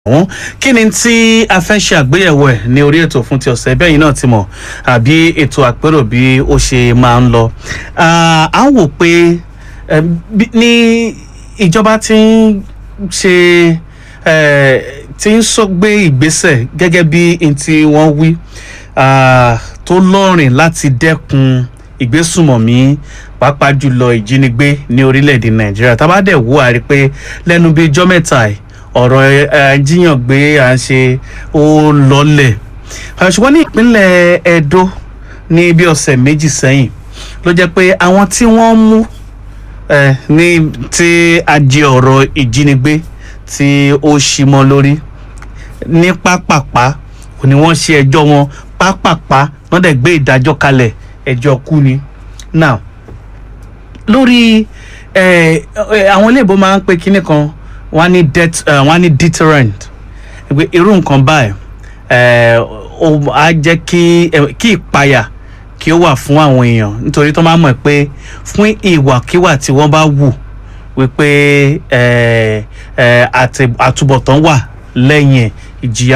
ọ̀hún kí ni tí a fẹ́ ṣe àgbéyẹ̀wò ẹ̀ ní orí ètò fún ti ọ̀sẹ̀ bẹ́ẹ̀ yìí náà ti mọ̀ àbí ètò àpérò bí ó ṣe máa ń lọ. Ah, à ń wò pé eh, bí- ní ìjọba ti ń ṣe eh, ti ń sọ gbé ìgbésẹ̀ gẹ́gẹ́ bí n tí wọ́n wí ah, tó lọ́rìn láti dẹ́kun ìgbésùmọ̀mí pàápàá jùlọ ìjínigbé ní orílẹ̀-èdè nàìjíríà tá a bá dẹ̀ wò á rí i pé lẹ́nu bíi ijọ́ mẹ́ta yìí ọ̀rọ̀ ẹ̀ jíyàn gbé à ń ṣe ó lọ́lẹ̀ Ah, ṣùgbọ́n ní ìpínlẹ̀ edo ní bí ọ̀sẹ̀ méjì sẹ́yìn ló jẹ́ pé àwọn tí wọ́n mú eh, ní tí ajé ọ̀rọ̀ ìjínigbé tí ó ṣí mọ́ lórí ní pápápá kò ní wọ́n ṣe ẹjọ́ wọn pápápá wọ́n dẹ̀ gbé ìdájọ́ kalẹ̀ ẹjọ́ kú ni now lórí eh, eh, àwọn iléèbó máa ń pe kinní kan wọ́n á ní det eh, wọ́n á ní deterrent pé irú nǹkan báyìí eh, ó á jẹ́ kí eh, kí ìpayà kí ó wà fún àwọn èèyàn nítorí tó máa mọ̀ pé fún ìwàkiwà tí wọ́n bá wù wípé eh, eh, àti- àtúbọ̀tán wà lẹ́yìn ẹ̀ ìjìyà